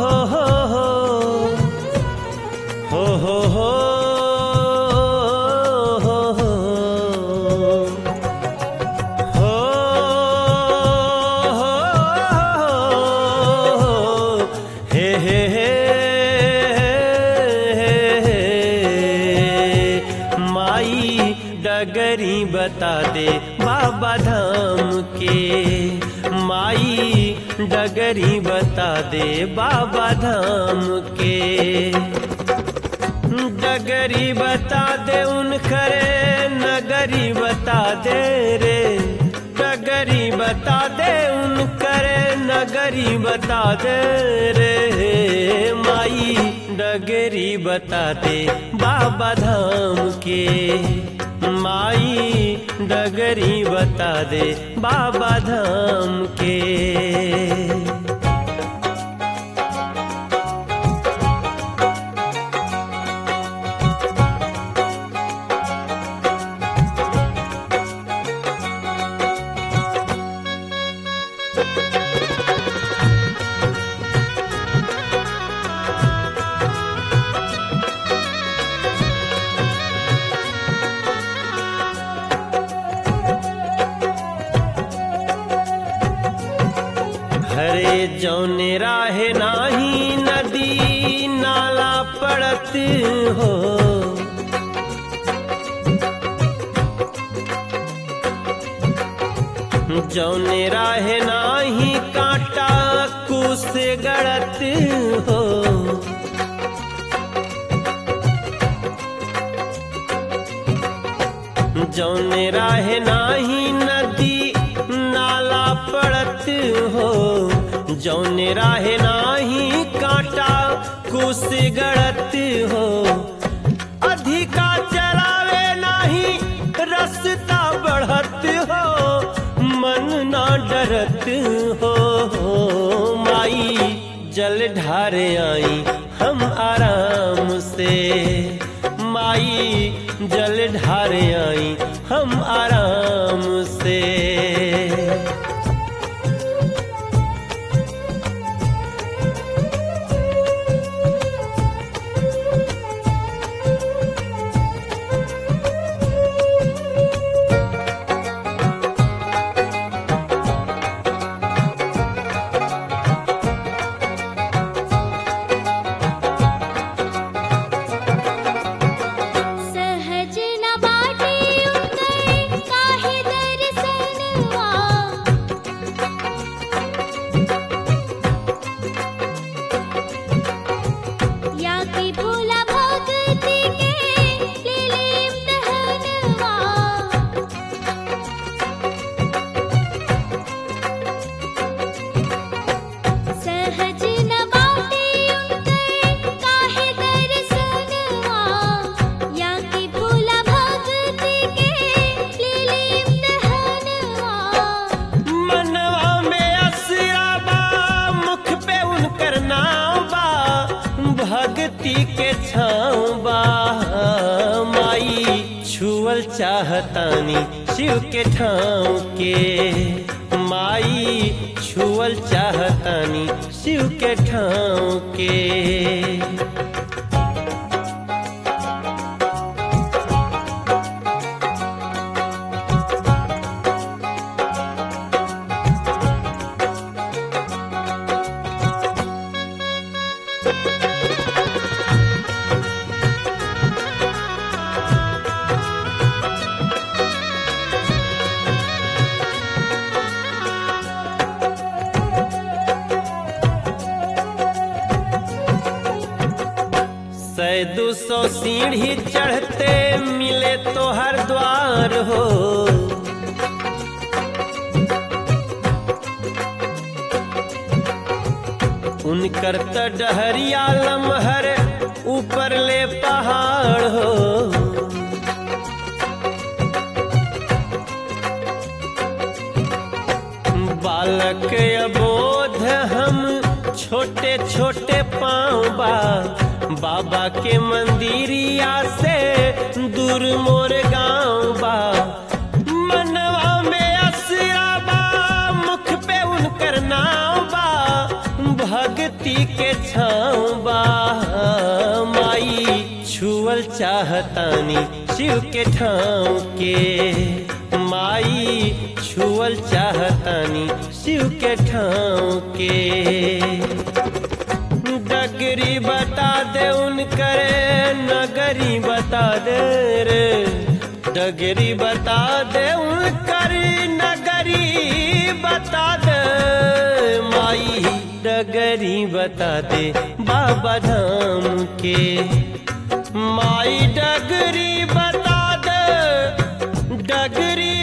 हो हो हो हो हो हो हो हो हे हे हे माई डगरी बता दे बाबा धाम के माई डगरी बता दे बाबा धाम के डगरी बता दे उन खरे नगरी बता दे रे डगरी बता दे उन करे नगरी बता दे रे माई डगरी बता दे बाबा धाम के माई डगरी बता दे बाबा धाम के हरे जौने राहे नाही नदी नाला पड़त हो जौने राहे नाही कांटा कुस गड़त हो जौने राहे नाही नदी नाला पड़त हो जौने राहे नाही कांटा कुस गड़त हो अधिका चलावे नाही रस्ता बढ़त हो मन ना डरत हो माई जल ढारे आई हम आराम से माई जल ढारे आई हम आराम से सहज न बाटे उतर काहे दर्शनवा या की भोला भक्ति के लीलीम दहनवा सहज न बाटे उतर काहे दर्शनवा या की भोला भक्ति के लीलीम दहनवा मनवा में असरा बा मुख पे उनकर नाम बा भक्ति के छाँव बा माई छुअल चाहतानी शिव के ठाव के माई छुअल चाहतानी शिव के ठाव के सै दो सौ सीढ़ी चढ़ते मिले तो हर द्वार हो उनकर त डहरिया लमहर ऊपर ले पहाड़ हो बालक अबोध हम छोटे छोटे पाँव बा बाबा के मंदिरिया से दूर मोर गाँव बा मनवा में असरा बा मुख पे उनकर नाव बा भक्ति के छाँव बा माई छुअल चाहतानी शिव के ठाव के माई छुअल चाहतानी शिव के ठाव के डगरी बता दे उनकरे नगरी बता दे रे डगरी बता दे उनकरी नगरी बता दे माई डगरी बता दे बाबा धाम के माई डगरी बता दे डगरी